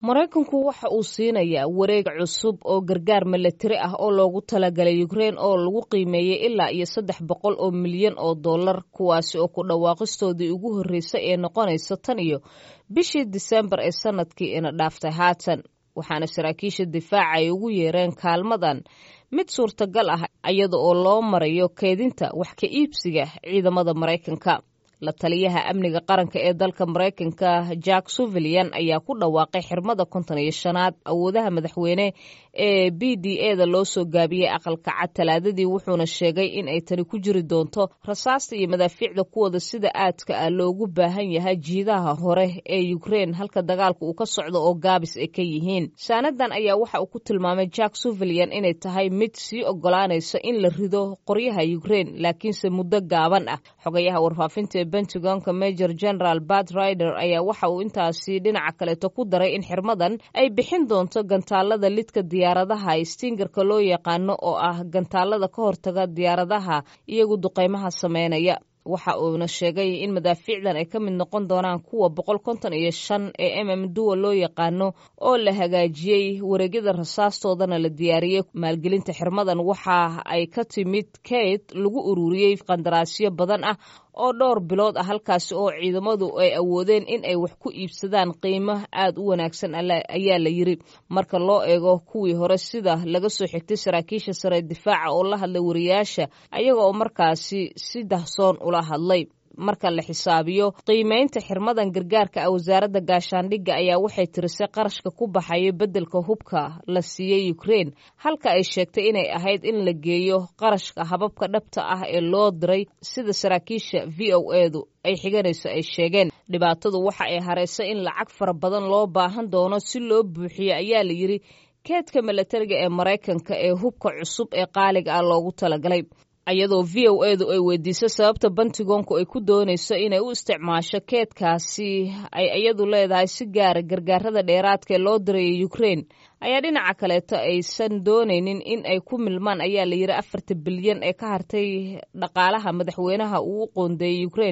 maraykanku waxa uu siinayaa wareeg cusub oo gargaar milatari ah oo loogu talagalay ukrein oo lagu qiimeeyey ilaa iyo saddex boqol oo milyan oo dollar kuwaasi oo ku dhawaaqistoodii ugu horreysay ee noqonaysa tan iyo bishii disembar ee sanadkii ina dhaaftay haatan waxaana saraakiisha difaaca ay ugu yeereen kaalmadan mid suurtagal ah iyada oo loo marayo keedinta wax ka iibsiga ciidamada maraykanka la taliyaha amniga qaranka ee dalka maraykanka jack suvilian ayaa ku dhawaaqay xirmada konton iyo shanaad awoodaha madaxweyne ee b d e da loo soo gaabiyey aqalka cad talaadadii wuxuuna sheegay in ay tani ku jiri doonto rasaasta iyo madaafiicda kuwooda sida aadka ah loogu baahan yahay jiidaha hore ee ukrein halka dagaalka uu ka socdo oo gaabis ay ka yihiin saanadan ayaa waxa uu ku tilmaamay jack suvilian inay tahay mid sii ogolaanaysa in la rido qoryaha ukrein laakiinse muddo gaaban ah xogayaha warfaafinta pentagonka major general bat rider ayaa waxa uu intaasi dhinaca kaleeto ku daray in xirmadan ay bixin doonto gantaalada lidka diyaaradaha stingarka loo yaqaano oo ah gantaalada ka hortaga diyaaradaha iyagu duqeymaha sameynaya waxa uuna sheegay in madaafiicdan ay ka mid noqon doonaan kuwa boqol konton iyo shan ee mm duwa loo yaqaano oo la hagaajiyey wareegyada rasaastoodana la diyaariyey maalgelinta xirmadan waxa ay ka timid kate lagu ururiyey qandaraasyo badan ah oo dhowr bilood ah halkaasi oo ciidamadu ay awoodeen in ay wax ku iibsadaan qiimo aad u wanaagsan ayaa la yiri marka loo eego kuwii hore sida laga soo xigtay saraakiisha sare difaaca oo la hadlay wariyaasha ayaga oo markaasi si dahsoon ula hadlay marka la xisaabiyo qiimeynta xirmadan gargaarka ah wasaaradda gaashaandhigga ayaa waxay tirisay qarashka ku baxaya beddelka hubka la siiyey ukrein halka ay sheegtay inay ahayd in la geeyo qarashka hababka dhabta ah ee loo diray sida saraakiisha v o edu ay xiganayso ay sheegeen dhibaatadu waxa ay haraysay in lacag fara badan loo baahan doono si loo buuxiyo ayaa la yiri keedka milatariga ee maraykanka ee hubka cusub ee qaaliga ah loogu talagalay iyadoo v o edu ay weydiisay sababta bantigoonku ay ku doonayso inay u isticmaasho keedkaasi ay iyadu leedahay si gaara gargaarada dheeraadka ee loo dirayay ukrein ayaa dhinaca kaleeto aysan doonaynin in ay ku milmaan ayaa la yiri afarta bilyan ee ka hartay dhaqaalaha madaxweynaha uu u qoondeeyey ukrein